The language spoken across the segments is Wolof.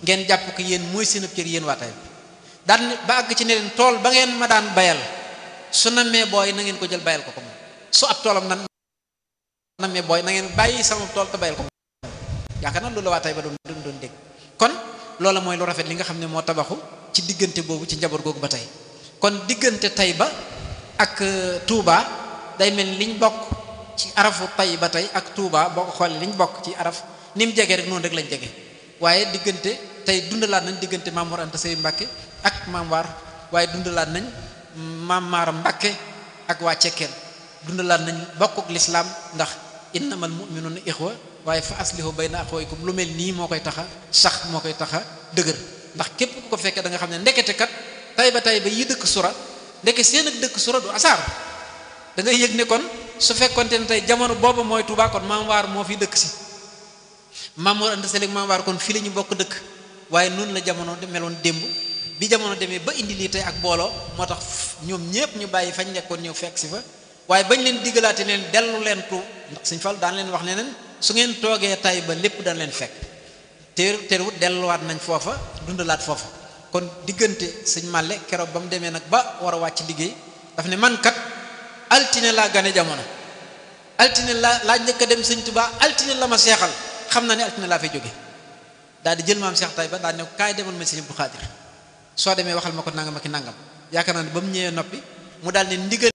ngeen jàpp ko yéen mooy seen cër yéen waa Taïba daan ba àgg ci ne leen tool ba ngeen ma daan bayal su nammee booy na ngeen ko jël bayal ko ko moom su ab toolam nan nammee booy na ngeen bàyyi sama tool te bayal ko moom yaakaar naa loolu waa Taïba doon doon doon dégg kon loola mooy lu rafet li nga xam ne moo tabaxu ci diggante boobu ci njaboot googu ba tey kon diggante Taïba ak Touba day mel ni liñ bokk ci arafu Taïba tey ak Touba boo ko xoolee liñ bokk ci araf ni mu jege rek noonu rek lañ jege waaye diggante tey dundalaat nañ diggante Maam Mor Anta Sey Mbàkke ak Maam Waar waaye dundalaat nañ Maam Maaram Mbàkke ak waa Cekkeen dundalaat nañ bokkuk lislaam ndax innamal mu'minuuna ixwa waaye fa aslihu bayna axawaykum lu mel nii moo koy taxa sax moo koy taxa dëgër ndax képp ku ko fekkee da nga xam ne ndekete kat Taïba Taïba yi dëkk sura ndeke seen ak dëkk sura du asaar da ngay yëg ne kon su fekkonte ne tey jamono boobu mooy Touba kon Maam Waar moo fi dëkk si Maam Mor Anta Sali Maam Waar kon fii la ñu bokk dëkk waaye noonu la jamono meloon démb bi jamono demee ba indi lii tey ak booloo moo tax ñoom ñépp ñu bàyyi fañ nekkoon ñëw fekk si fa waaye bañ leen diggalaate leen dellu leen tu ndax Sëñ Fall daan leen wax ne leen su ngeen toogee tay ba lépp daan leen fekk teer teerwut delluwaat nañ foofa dundalaat foofa kon diggante sëñ Màlle keroog ba mu demee nag ba war a wàcc liggéey daf ne man kat altine laa gane jamono altine laa laa njëkk a dem sëñ Tuubaa altine la ma seexal xam na ne altine laa fay jóge daal di jël maam Seex Tayba daal ne kaay demal ma sëñ Abdou Xaadir soo demee waxal ma ko nangam ak nangam yaakaar naa ne ba mu ñëwee noppi mu daal ne ndigal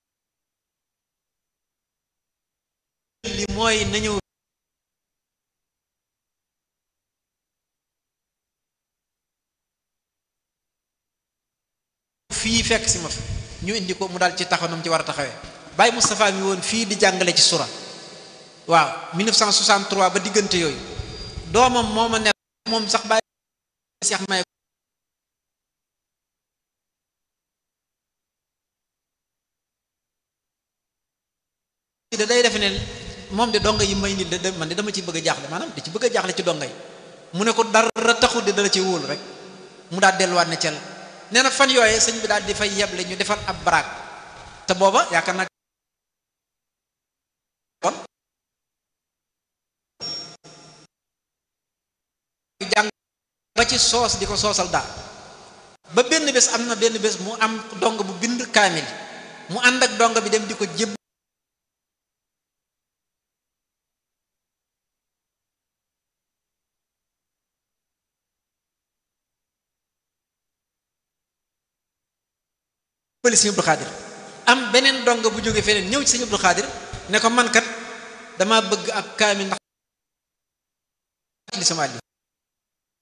li mooy na ñëw fii fekk si ma fi ñu indi ko mu daal ci taxaw nam ci war a taxawee Baye Moustapha mi woon fii di jàngale ci sura waaw 1963 ba diggante yooyu doomam moo ma ne moom sax Baye Seex may da day defe ne moom de donga yi may nit de man de dama ci bëgg a jaaxle maanaam da ci bëgg a jaaxle ci donga yi mu ne ko dara taxul de dala ci wóolu rek mu daal delluwaat ne cel nee na fan yooye sëñ bi daal di fay yeble ñu defal ab baraag te booba yaakaar naa kon jàng ba ci soos di ko soosal daal ba benn bés am na benn bés mu am dong bu bind kaamil mu ànd ak dong bi dem di ko jéb pëli sëñ Abdou Xaadir am beneen dong bu jóge feneen ñëw ci sëñ Abdou Xaadir ne ko man kat dama bëgg ab kaamil ndax li sama àlli